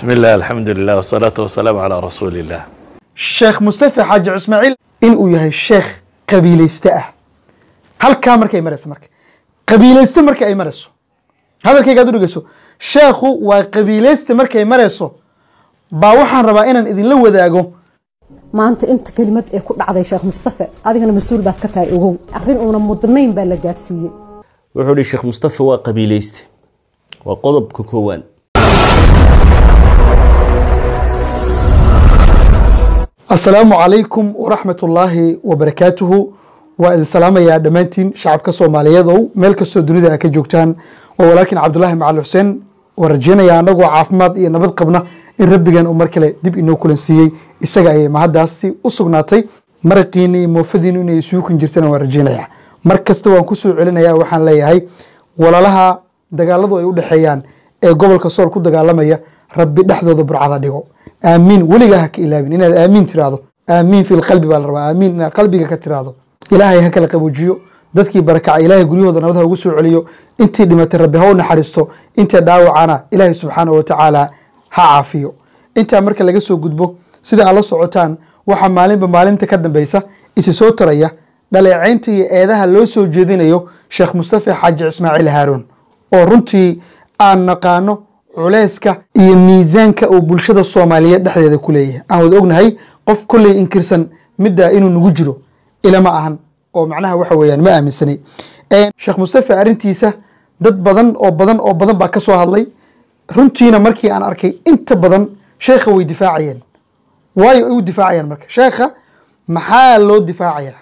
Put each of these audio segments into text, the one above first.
بسم الله الحمد لله والصلاة والسلام على رسول الله sheekh mustafa xaaji ismaaciil inuu yahay sheekh qabiilayste ah halkaa markay marayso marka qabiilayste marka ay marayso hadalkaygaad u dhegeyso sheekhu waa qabiilayste markay marayso baa waxaan rabaa inaan idinla wadaago maanta inta kelimad ee ku dhacday sheekh mustafa adigana mas-uul baad ka tahay ogow arrin uuna mudnayn baa la gaadhsiiyey wuxuu ihi sheekh mustafa waa qabiilayste waa qodobka koowaad asalaamu calaykum waraxmat ullaahi wabarakaatuhu waa idin salaamayaa dhammaantiin shacabka soomaaliyeedow meel kastoo dunida a ka joogtaan waa walaalkiin cabdulaahi macali xuseen waa rajeynaya anagoo caafimaad iyo nabad qabna in rabbigan uu mar kale dib inoo kulansiiyey isaga ayay mahaddaasi u sugnaatay maraqiini iyo moofadiinu inay isugu kun jirtana waan rajeynaya mar kasta waan kusoo celinaya waxaan leeyahay walaalaha dagaaladu ay u dhexeeyaan ee gobolka sool ku dagaalamaya rabbi dhexdooda burcada dhigo aamiin weligaa ha ka ilaabin inaad aamiin tiraahdo aamiin fi lqalbi baa la rabaa aamiin inaad qalbiga ka tiraahdo ilaahay ha kala qaboojiyo dadkii barakaca ilaahay guryahooda nabad ha ugu soo celiyo intii dhimatay rabbi ha u naxariisto intii dhaawacana ilaahay subxaanahu watacaala ha caafiyo intaa marka laga soo gudbo sida aad la socotaan waxaa maalinba maalinta ka dambeysa isi soo taraya dhaleecaynta iyo eedaha loo soo jeedinayo sheekh mustafa xaaji ismaaciil haaruun oo runtii aan naqaano culeyska iyo miisaanka uu bulshada soomaaliyeed dhexdeeda ku leeyahay aan wada ognahay qof kolley inkirsan middaa inuu nagu jiro ilama ahan oo macnaha waxa weeyaan ma aaminsanay sheekh mustafa arrintiisa dad badan oo badan oo badan baa ka soo hadlay runtiina markii aan arkay inta badan sheekha way difaacayeen waayo ay u difaacayaan marka sheekha maxaa loo difaacayaa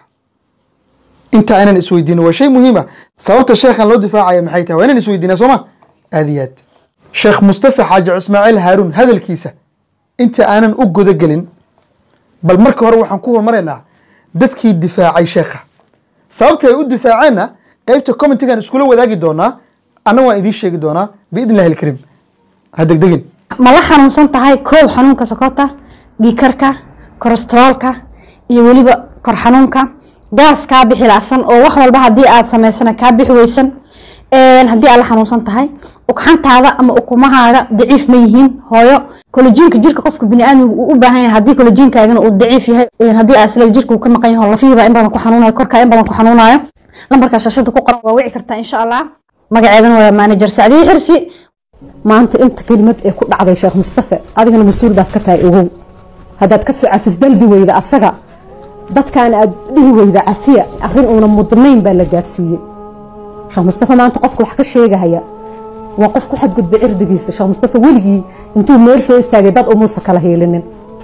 inta aynan isweydiino waa shay muhiima sababta sheekhan loo difaacaya maxay tahay waa inaan isweydiinaa sooma aad iyo aad sheekh mustafa xaaji ismaaciil haaruun hadalkiisa inta aanan u gudagelin bal marka hore waxaan ku hormaraynaa dadkii difaacay sheekha sababta ay u difaaceenna qeybta commentigan iskula wadaagi doonaa anna waan idiin sheegi doonaa biidn illahi alkariim ha degdegin ma la xanuunsan tahay koow xanuunka sokorta dhiikarka kolestaroolka iyo weliba kor xanuunka gaas kaa bixi lacsan oo wax walba haddii aad samaysana kaa bixi weysan haddii aad la xanuunsan tahay ugxantaada ama ukumahaaga daciif ma yihiin hooyo kolojiinka jirka qofka biniaadmiga uu u baahan yahay haddii kolojiinkaagana uu daciif yahay haddii aad isla jirka uu ka maqan yaho lafihiibaa in badan ku xanuunayo korkaa in badan ku xanuunayo lambarka shashada ku qoran waa wici kartaa insha allah magaceedana waa manager sacdiye xirsi maanta inta kelimad ee ku dhacday sheekh mustafa adigana mas-uul baad ka tahay ogow haddaad ka soo cafis dalbi weyda asaga dadkaana aad dhihi weyda cafiya arrin uuna mudnayn baa la gaadhsiiyey sheekh mustafa maanta qofka wax ka sheegahaya waa qof ku xadgudba cirdigiisa sheekh mustafa weligii intuu meel soo istaagay dad umuusa kala hiilinin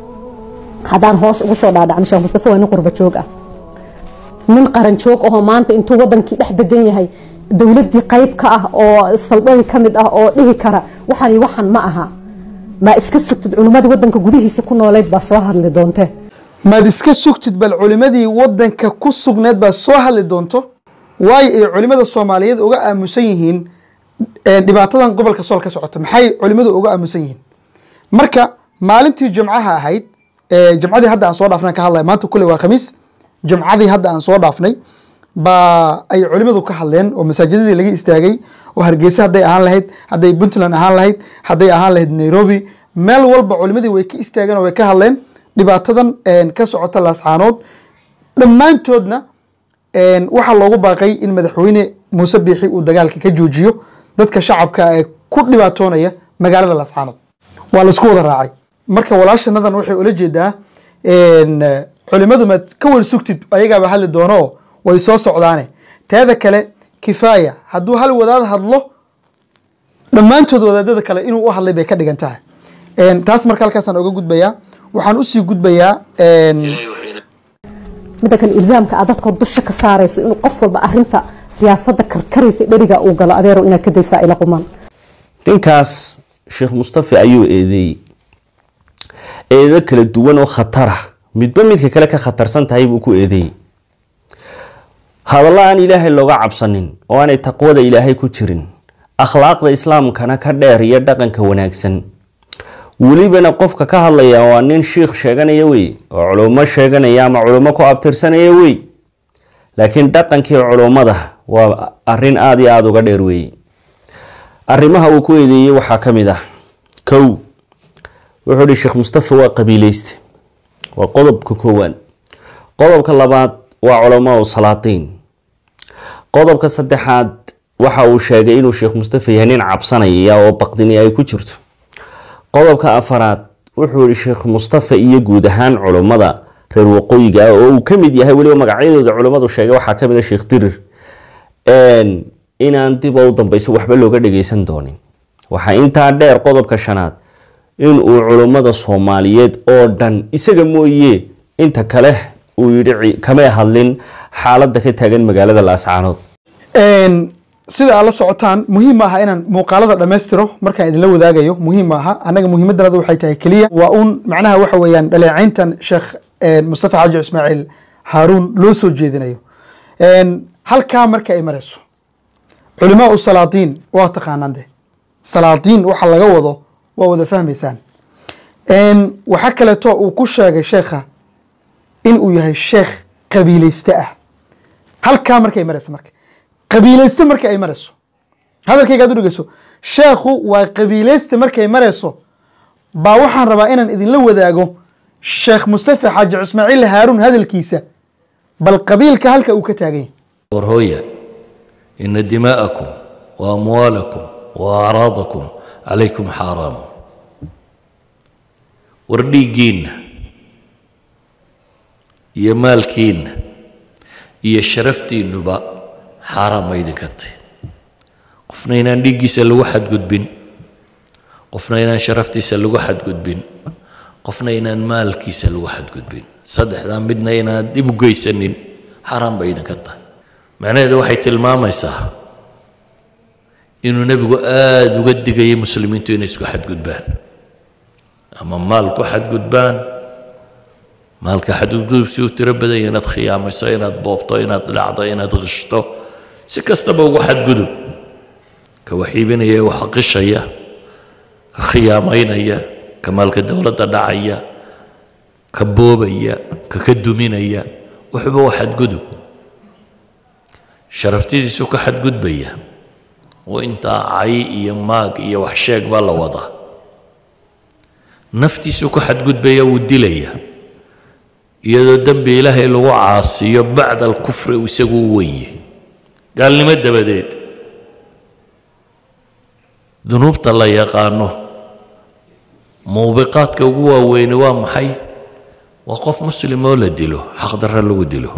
haddaan hoos ugu soo dhaadhacno sheekh mustafa waa nin qurba joog ah nin qaran joog ahoo maanta intuu wadankii dhex degan yahay dowladdii qayb ka ah oo saldhadii ka mid ah oo dhihi kara waxani waxan ma aha maa iska sugtid culimmadii wadanka gudihiisa ku nooleyd baa soo hadli doontee maad iska sugtid bal culimadii wadanka ku sugneed baa soo hadli doonto waayo ay culimada soomaaliyeed uga aamusan yihiin dhibaatadan gobolka sool ka socota maxay culimadu uga aamusan yihiin marka maalintii jumcaha ahayd jumcadii hadda aan soo dhaafnay ka hadlaya maanta kule waa khamiis jumcadii hadda aan soo dhaafnay baa ay culimadu ka hadleen oo masaajidadii laga istaagay oo hargeysa hadday ahaan lahayd hadday puntland ahaan lahayd hadday ahaan lahayd nairobi meel walba culimadii way ka istaageen oo way ka hadleen dhibaatadan ka socota laascaanood dhammaantoodna waxaa loogu baaqay in madaxweyne muuse biixi uu dagaalka ka joojiyo dadka shacabka ee ku dhibaatoonaya magaalada laascaanood waa laisku wada raacay marka walaashanadan waxay ula jeedaa culimadu maad ka wal sugtid ayagaaba hadli doono oo way soo socdaane teeda kale kifaaya hadduu hal wadaad hadlo dhammaantood wadaadada kale inuu u hadlay bay ka dhigan tahay taas marka halkaasaan oga gudbayaa waxaan usii gudbayaa midda kale ilzaamka aad dadka dusha ka saarayso inuu qof walba arinta siyaasadda karkaraysa dheriga uu galo adeero inaad ka daysaa ila quman ninkaas sheekh mustafa ayuu eedeeyey eedo kala duwan oo khatara midba midka kale ka khatarsan tahay buu ku eedeeyey hadallo aan ilaahay looga cabsanin oo aanay taqwada ilaahay ku jirin akhlaaqda islaamkana ka dheer iyo dhaqanka wanaagsan welibana qofka ka hadlaya waa nin shiikh sheeganaya wey oo culummo sheeganaya ama culummo ku abtirsanaya wey laakiin dhaqankii culummada waa arin aada iyo aada uga dheer weeye arrimaha uu ku eedeeyey waxaa ka mid ah kow wuxuu ihi sheekh mustafa waa qabiileyste waa qodobka koowaad qodobka labaad waa culamaa u salaatiin qodobka saddexaad waxa uu sheegay inuu sheekh mustafa yahay nin cabsanaya oo baqdini ay ku jirto qodobka afaraad wuxuu yihi sheekh mustafa iyo guud ahaan culummada reer waqooyiga ah oo uu ka mid yahay weliba magacyadooda culummadu sheegay waxaa ka mid a sheekh dirir inaan dib oo u dambeyso waxba looga dhageysan doonin waxaa intaa dheer qodobka shanaad inuu culummada soomaaliyeed oo dhan isaga mooye inta kale uu yidhi kamay hadlin xaaladda ka taagan magaalada laascaanood sida aad la socotaan muhiim maaha inaan muuqaalada dhammaystiro markaan idinla wadaagayo muhiim maaha annaga muhiimadanadu waxay tahay keliya waa uun macnaha waxa weeyaan dhaleecayntan sheekh mustafa xaaji ismaaciil haaruun loo soo jeedinayo halkaa marka ay marayso culimaa u salaadiin waa taqaanaan de salaadiin waxa laga wado waa wada fahmaysaan waxa kaleeto uu ku sheegay sheekha in uu yahay sheekh qabiileyste ah halkaa markay marayso marka qabiileyste marka ay marayso hadalkayga ad u dhegeyso sheekhu waa qabiileyste markay marayso baa waxaan rabaa inaan idinla wadaago sheekh mustafa xaaji ismaaciil haaruun hadalkiisa bal qabiilka halka uu ka taagan yahay warhooya ina dimaa'akum wa amwaalakum wa acraadakum calaykum xaaraamu war dhiiggiinna iyo maalkiinna iyo sharaftiinnuba xaaraan ma idinka tahy qofna inaan dhiiggiisa lagu xadgudbin qofna inaan sharaftiisa lagu xadgudbin qofna inaan maalkiisa lagu xadgudbin saddexdaa midna inaan dib u geysanin xaaraan bay idinka tahay macnaheedu waxay tilmaamaysaa inuu nebigu aada uga digayay muslimiintu inay isku xadgudbaan ama maal ku xadgudbaan maalka xadgudgudubsi u tiro badanya inaad khiyaamayso inaad boobto inaad dhacdo inaad qishto si kastaba ugu xadgudub ka waxiibinaya ee wax qishaya ka khiyaamaynaya ka maalka dowladda dhacaya ka boobaya ka ka duminaya wuxuuba waa xadgudub sharaftidiisu ka xadgudbaya oo intaa cay iyo maag iyo wax sheeg baa la wadaa naftiisu ka xadgudbaya wuu dilaya iyadoo dembi ilaahay lagu caasiyo bacda alkufri uu isagu u wenye gaalnimo dabadeed dunuubta la yaqaano muubiqaadka ugu waaweyni waa maxay waa qof muslim oo la dilo xaqdarra lagu dilo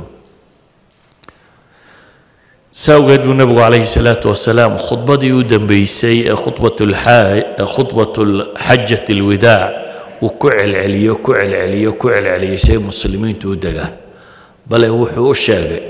saawgeed buu nebigu calayhi salaatu wasalaam khudbadii u dambeysay ee khudbat xajat alwidaac uu ku celceliyo ku celceliyo ku celceliyey say muslimiintu u degaan bale wuxuu u sheegay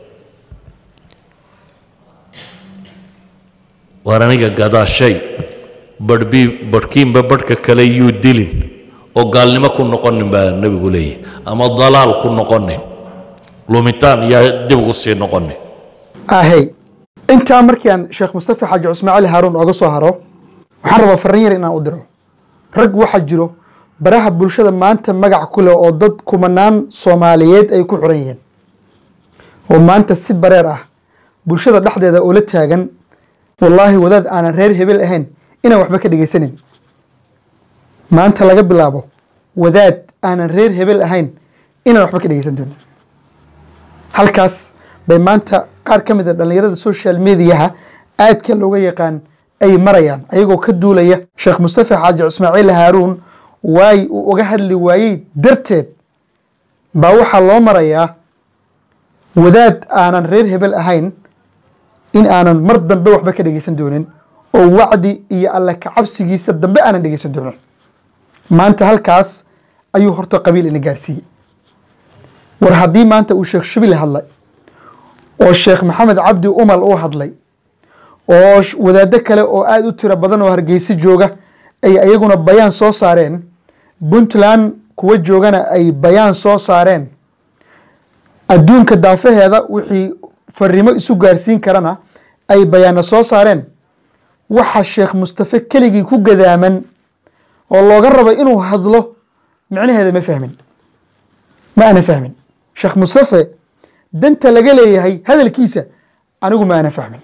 waar aniga gadaashay barhbii barhkiinba barhka kale yuu dilin oo gaalnimo ku noqonin baa nebigu leeyahy ama dalaal ku noqonin lumitaan yaa dib ugu sii noqonin ahey intaa markii aan sheekh mustafa xaaji ismaaciil haaruun ooga soo haro waxaan rabaa farriin yar inaan u diro rag waxaa jiro baraha bulshada maanta magac ku leh oo dad kumanaan soomaaliyeed ay ku xuran yihiin oo maanta si bareer ah bulshada dhexdeeda oo la taagan wallaahi wadaad aanan reer hebel ahayn inaan waxba ka dhegaysanin maanta laga bilaabo wadaad aanan reer hebel ahayn inaan waxba ka dhegaysan doonin halkaas bay maanta qaar ka mid a dhallinyarada social mediaha aadka looga yaqaan ay marayaan ayagoo ka duulaya sheekh mustafa xaaji ismaaciil haaruun waay uu uga hadli waayey darteed baa waxaa loo marayaa wadaad aanan reer hebel ahayn in aanan mar dambe waxba ka dhegaysan doonin oo wacdi iyo alle kacabsigiisa dambe aanan dhegaysan doonin maanta halkaas ayuu horta qabiil ina gaarsiiyey war haddii maanta uu sheekh shibile hadlay oo sheekh maxamed cabdi umal uu hadlay oo wadaado kale oo aada u tiro badan oo hargeysa jooga ay ayaguna bayaan soo saareen puntland kuwa joogana ay bayaan soo saareen adduunka daafaheeda wixii farimo isu gaarsiin karana ay bayaano soo saareen waxa sheekh mustafe keligii ku gadaaman oo looga rabay inuu hadlo micnaheeda ma fahmin ma ana fahmin sheekh mustafe danta laga leeyahay hadalkiisa anigu ma ana fahmin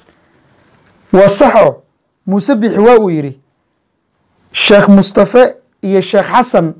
waa saxo muuse bixi waa uu yidhi sheekh mustafe iyo sheekh xasan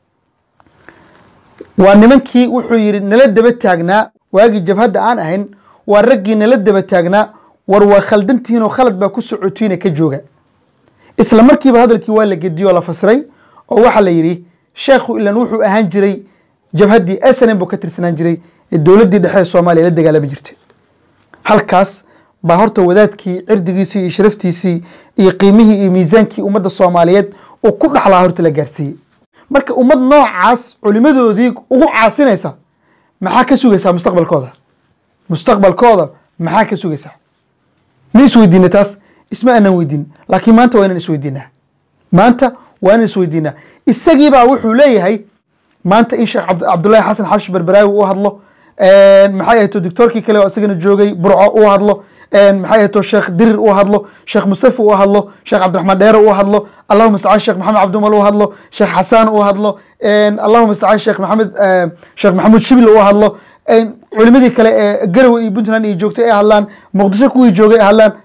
waa nimankii wuxuu yidhi nala daba taagnaa waagii jabhadda aan ahayn waa raggii nala daba taagnaa war waa khaldantihiinoo khalad baa ku socotiina ka jooga isla markiiba hadalkii waa la gediyo oo la fasiray oo waxaa la yidhi sheekhu ilan wuxuu ahaan jiray jabhaddii snm buu ka tirsanaan jiray ee dowladdii dhexe ee soomaaliya la dagaalami jirtay halkaas baa horta wadaadkii cirdigiisii iyo sharaftiisii iyo qiimihii iyo miisaankii ummadda soomaaliyeed uu ku dhaxlaa horta la gaarsiiyey marka ummad noocaas culimadoodii ugu caasinaysa maxaa ka sugaysaa mustaqbalkooda mustaqbalkooda maxaa ka sugaysaa ma isweydiina taas isma aanan weydiin laakiin maanta waa inaan isweydiinaa maanta waa inaan isweydiinaa isagiibaa wuxuu leeyahay maanta in sheekh cabd- cabdullaahi xasan xashi berberaawi uu hadlo maxay ahayto doctoorkii kale oo isagana joogay burco uu hadlo maxay ahayto sheekh dirir uu hadlo sheekh mustafa uu hadlo sheekh cabdiraxmaan dheere uu hadlo allahuma istacaan sheekh maxamed cabdimal uu hadlo sheekh xasaan uu hadlo allahuma istacaan sheekh maxamed sheekh maxamuud shibil uu hadlo culimadii kale ee garowe iyo puntland iyo joogtay ay hadlaan muqdisho kuwii joogay ay hadlaan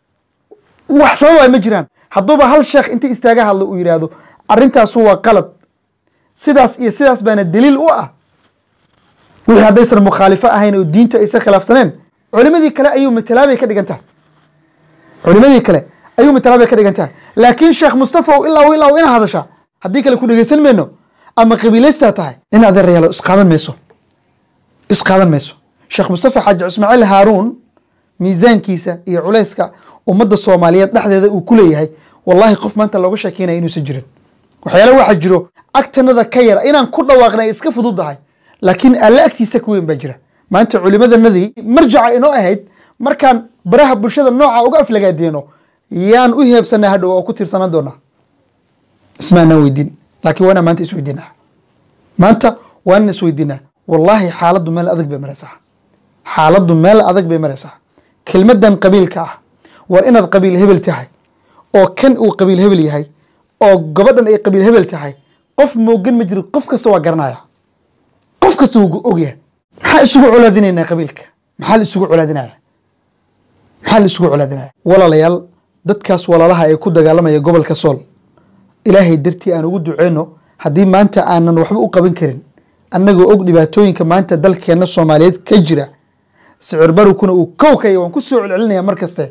wax sababa ma jiraan hadduuba hal sheekh inta istaaga hadlo uu yidhaahdo arrintaasu waa qalad sidaas iyo sidaas baana daliil u ah wixii haddaysan mukhaalifo ahayn oo diinta aysan khilaafsaneen culimadii kale ayuu matalaabay ka dhigan tahay culimadii kale ayuu matalaabay ka dhigan tahay laakiin sheekh mustafa ow ilaa ilaa ina hadasha haddii kale ku dhegeysan mayno ama qabiilaystaa tahay in adeerayaalo isqaadan mayso isqaadan mayso sheekh mustafa xaaji ismaaciil haaruun miisaankiisa iyo culayska ummadda soomaaliyeed dhexdeeda uu ku leeyahay wallahi qof maanta looga sheekeynaya inuusan jirin waxyaale waxaa jiro agtanada ka yara inaan ku dhawaaqnay iska fududahay laakiin alle agtiisa ka weyn baa jira maanta culimadanadii marjaca inoo ahayd markaan baraha bulshada nooca uga aflagaadeeno yaan u heebsanaa hadhow oo ku tiirsanaan doonaa ismaanaan weydiin laakiin waa inaan maanta isweydiinaa maanta waa inaan isweydiinaa wallaahi xaaladdu meel adag bay maraysaa xaaladdu meel adag bay maraysaa kelmadan qabiilka ah war inaad qabiil hebel tahay oo kan uu qabiil hebel yahay oo gabadhan ay qabiil hebel tahay qof moogan ma jiro qof kasta waa garanaya qof kasta wuu ogyahay maxaa isugu colaadinaynaa qabiilka maxaa la isugu colaadinaya maxaa la isugu colaadinaya walaalayaal dadkaas walaalaha ee ku dagaalamaya gobolka sool ilaahay dartii aan ugu duceyno haddii maanta aanan waxba u qaban karin annagoo og dhibaatooyinka maanta dalkeenna soomaaliyeed ka jira sicir barukuna uu kowkaya waan ku soo celcelinaya mar kaste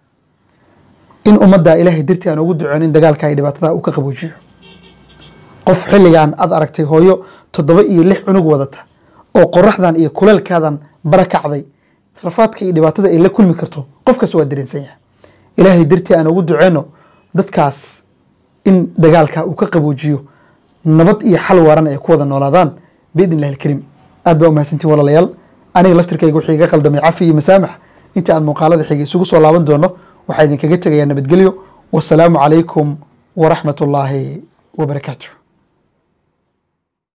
in ummadda ilaahay dartii aan ugu duceyno in dagaalka iyo dhibaatada uu ka qaboojiyo qof xilligan aad aragtay hooyo toddoba iyo lix cunug wadata oo qoraxdan iyo kuleelkaadan bara kacday rafaadka iyo dhibaatada ay la kulmi karto qof kasta waa dareensan yahay ilaahay dartii aan ugu duceyno dadkaas in dagaalka uu ka qaboojiyo nabad iyo xal waaran ay ku wada noolaadaan biidn illahi alkariim aad baa umahadsantiin walaalayaal aniga laftirkayga wixii iga qaldamay cafi iyo masaamax inta aan muuqaalada xigay isugu soo laaban doono waxaa idinkaga tegayaa nabadgelyo wasalaamu calaykum waraxmat ullaahi wabarakaatu